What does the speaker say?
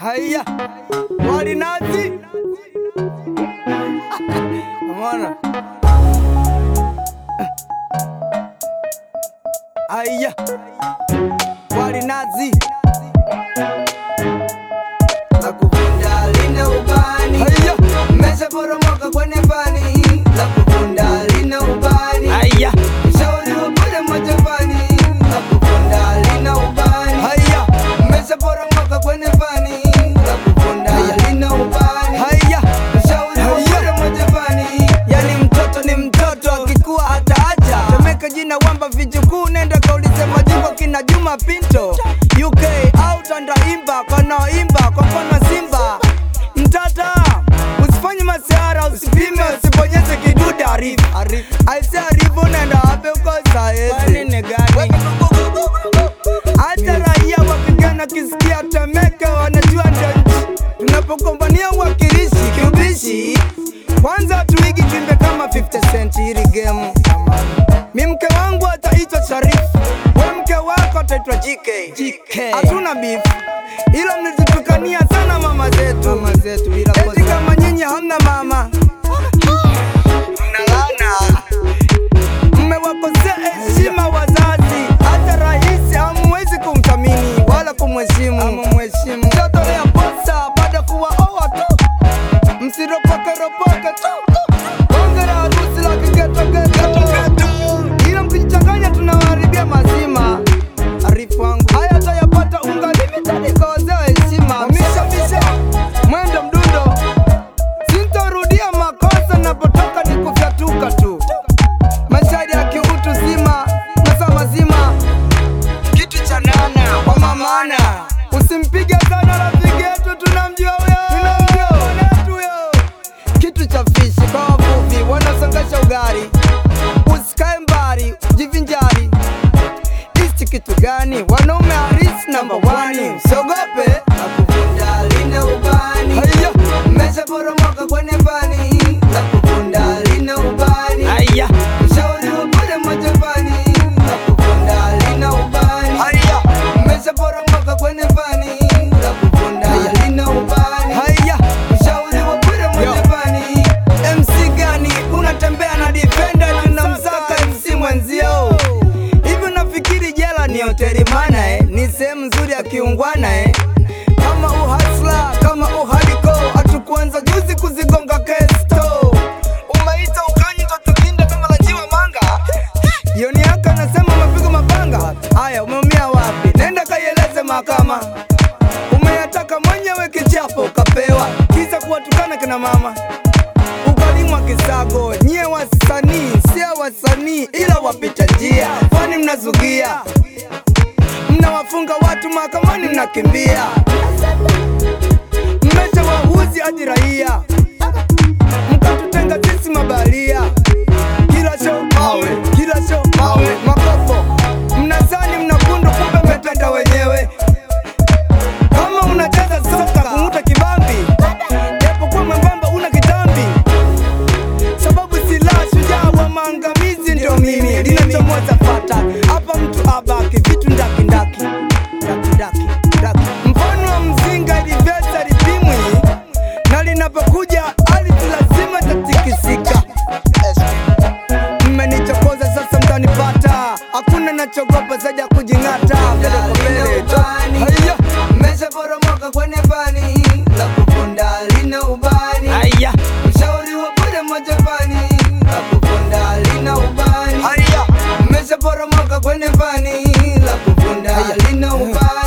Haya, walinazi Umeona? Haya, walinazi la kuvunda lina ubani, Haya, mmeshaporomoka kwenye fani la kuvunda lina ubani, haya, mshauri wa bure majapani la kuvunda lina ubani, haya, mmeshaporomoka kwenye fani la kuvunda lina ubani, haya. mshauri wa bure majapani Yani mtoto ni mtoto, akikuwa ataacha. Temeka jina wamba vijukuu, nenda kaulize majimbo kina Juma Pinto UK au Tandaimba wanaoimba kwa mfano Simba. Mtata usifanye masiara, usipime, usibonyeze kidude. Arifu aise, arifu nenda wapi uko saezi hata raia wapigana kisikia Temeke wanajua ndio nchi. Tunapogombania uwakilishi kiubishi, kwanza tuigi tuimbe kama 50 cent hili game. Mi mke wangu ataitwa Sharifu, we mke wako ataitwa JK. Hatuna beef, ila mnazitukania sana mama zetu, mama zetu bila eti kama nyinyi hamna mama mnalana mmewakosea heshima wazazi, hata rais hamwezi kumthamini wala kumheshimu. Mtatolea posa baada ya kuwaoa tu, msiropoke ropoke tu, bonge la harusi la kigetogeto, ila mkijichanganya tunawaharibia mazima. Arifu wangu haya tayapata unga limited kwa wazee wa heshima. Misha misha mwendo mdundo, sintorudia makosa napotoka ni kufyatuka tu mashairi ya kiutu zima masaa mazima kitu cha nana kwa mamana usimpige sana rafiki yetu tunamjua huyo tunamjua mwanetu huyo kitu cha fishi kwa wavuvi wanasangasha ugari usikae mbali jivinjari ichi kitu gani wanaume harisi namba wani usiogope la kuvunda lina ubani, haya mmeshaporomoka kwenye fani la kuvunda lina ubani, haya mshauri wa bure majapani la kuvunda lina ubani, haya mmeshaporomoka kwenye fani la kuvunda lina ubani, haya mshauri wa bure majapani MC gani unatembea na defender na unamsaka MC mwenzio? Hivi unafikiri jela ni hoteli mana eh? Ni sehemu nzuri ya kiungwana eh? Kama uhasla kama uhaliko, hatukuanza juzi kuzigonga kesto. Umeita ukanyi tukinda kama la jiwa manga. Yoni yako anasema umepiga mapanga. Haya, umeumia wapi? Nenda kaieleze mahakama. Umeyataka mwenyewe kichapo ukapewa, kisa kuwatukana kina mama ukalimwa kisago. Nyie wasanii sio wasanii, ila wapita njia, kwani mnazugia, mnawafunga watu mahakamani, mnakimbia, mmecha wahuzi hadi raia, mkatutenga sisi mabalia. Kila show mawe, kila show mawe, makopo mnazani mnakundu, kumbe mmetenda wenyewe. Kama unacheza soka kung'uta kibambi, japokuwa mwembamba una kitambi sababu silaha shujaa wa maangamizi ndio mimi linachomoza fata hapa mtu abaki vitu ndaki ndaki ndaki ndaki ndaki mfano wa mzinga ilivyoza lipimwi na linapokuja ardhi lazima tatikisika mmenichokoza sasa mtanipata hakuna nachogopa zaidi ya kujing'ata mbele kwa mbele tu. Haya, mmeshaporomoka kwenye fani la kuvunda lina ubani haya, mshauri wa bure majapani la kuvunda lina ubani haya, mmeshaporomoka kwenye fani la kuvunda lina ubani